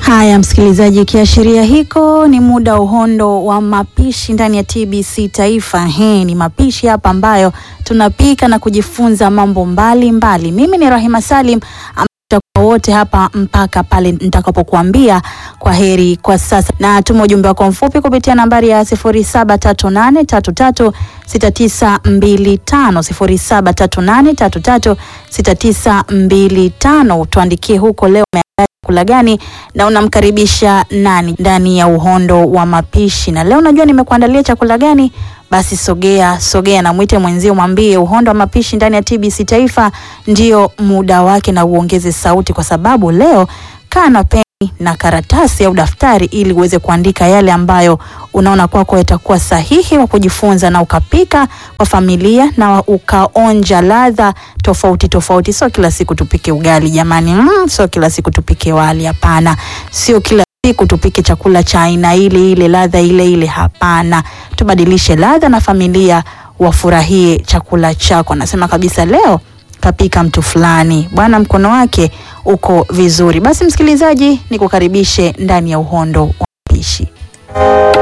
Haya msikilizaji, kiashiria hiko ni muda uhondo wa mapishi ndani ya TBC Taifa. He, ni mapishi hapa ambayo tunapika na kujifunza mambo mbalimbali mbali. Mimi ni Rahima Salim tutakuwa wote hapa mpaka pale nitakapokuambia kwa heri kwa sasa, na tuma ujumbe wako mfupi kupitia nambari ya 0738336925 0738336925. Tuandikie huko leo kula gani na unamkaribisha nani ndani ya uhondo wa mapishi. Na leo najua nimekuandalia chakula gani, basi sogea sogea na mwite mwenzio, mwambie uhondo wa mapishi ndani ya TBC Taifa ndio muda wake, na uongeze sauti, kwa sababu leo kaa na peni na karatasi au daftari ili uweze kuandika yale ambayo unaona kwako yatakuwa sahihi wa kujifunza, na ukapika kwa familia na ukaonja ladha tofauti tofauti. Sio kila siku tupike ugali jamani, mm, sio kila siku tupike wali, hapana. Sio kila siku tupike chakula cha aina ile ile, ladha ile ile, hapana. Tubadilishe ladha na familia wafurahie chakula chako. Nasema kabisa leo kapika mtu fulani bwana, mkono wake uko vizuri. Basi msikilizaji, nikukaribishe ndani ya uhondo wa mapishi.